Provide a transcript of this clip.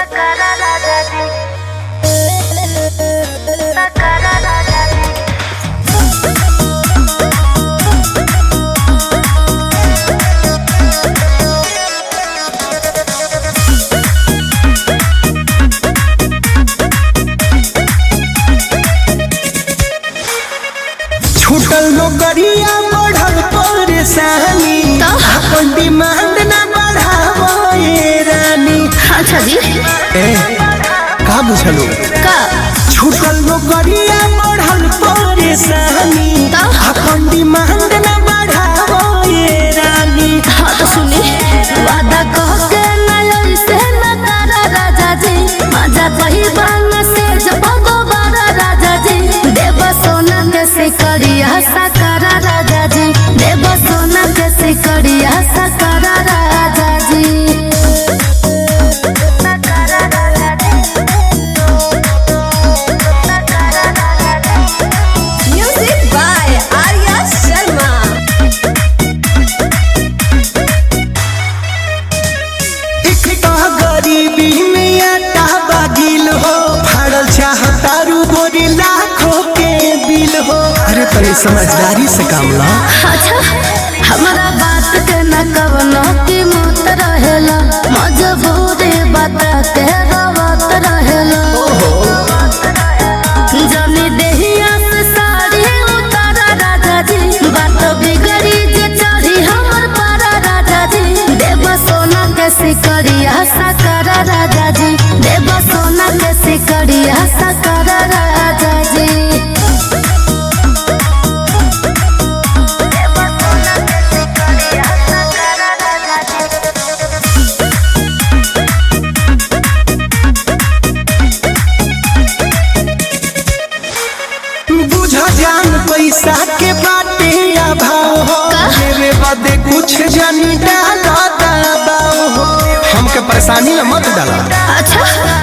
Sakara Raja Ji. Sakara Raja Ji. छूटल नौकरिया बढ़ल परेशानी तो? अपन डिमांड ना बढ़ावो ये रानी अच्छा जी ए का बुझलो का छूटल नौकरिया बढ़ल परेशानी तो? अपन डिमांड ना बढ़ावो ये रानी हाँ तो सुनी वादा कह के नय से न करा राजा जी मजा कही बांग से जब दोबारा राजा जी देव सोना के सिकरिया सकरा राजा जी देव सोना के सिकरिया सकरा राजा जी Sakara Raja Ji. Sakara Raja Ji. Music by Arya Sharma. एक तो गरीबी में आटा बागिल हो फाड़ल चाहतारू गोरी लाखों के बिल हो अरे तनी समझदारी से काम ला अच्छा हमारा बात के न कवनो की मत रहेला मजबूरी बता के रवत रहेला जनी देहिया से साड़ी उतारा राजा जी बात बिगड़ी जे चढ़ी हमर पारा राजा जी देव सोना के सिकरिया सकरा राजा जी देव सोना के सिकरिया सकरा राजा जी Sakara Raja Ji. बुझ जान पैसा के बाटे अभाव हो मेरे बदे कुछ जानी डाला दबाव हो हमके परेशानी में मत डाला अच्छा